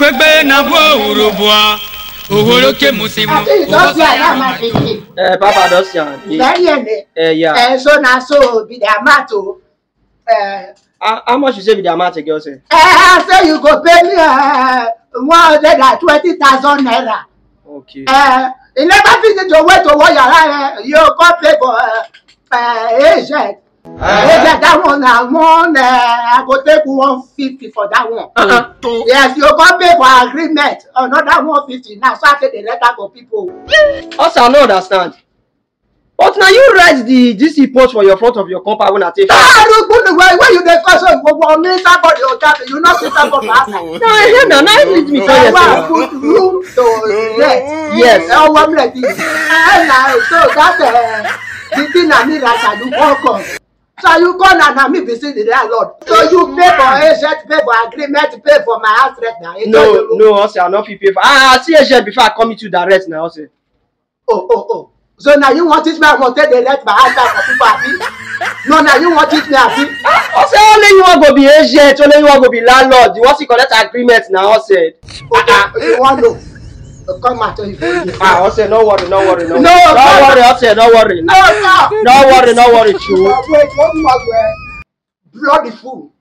gbegbe na bu owuro bua oworo ke musimu I think you don see am my pikin. Uh, Papa don see am. Very early. Uh, yeah. Eh, so na so be the amount o. Eh, how, how much you say be the amount again, sir? eh, say you go pay me uh, one hundred and twenty thousand naira. Okay. Uh, you never finish to wait to one yàrá uh, you come pay for uh, uh, agent. agent that one na one uh, I go take one fifty for that one. Uh-uh. Yes, you come pay for agreement another one fifty now so I take the letter for people. Also, I no understand. But na you write the DC post for your front of your compound when I take. Ah, look, look, where where you dey call so gbogbo mi somebody o tell me you no see somebody for outside. No, I hear na na you lead me for Ẹ wá yesterday. put room to rent. Yes. Ẹ wọ́n mi rẹ̀ di. Ẹ na so that uh, the thing na me write and you come come. So you come na na me be say the landlord. So you pay for agent, pay for agreement, pay for my house rent na. No, no, also, I no fit pay for. Ah, I see agent before I come meet you direct now, also. Oh, oh, oh. So na you wan teach me how to take dey rent my house out for people abi? No, na you wan teach me abi? Also, only you wan go be agent, only you wan go be landlord. You wan see collect agreement now, also. Okay, you wan know? Come out if you Ah, also, no worry, no worry, no. No, no no. worry, also, no worry. No, no. No worry, no worry, true. Wait, one more word. Bloody fool.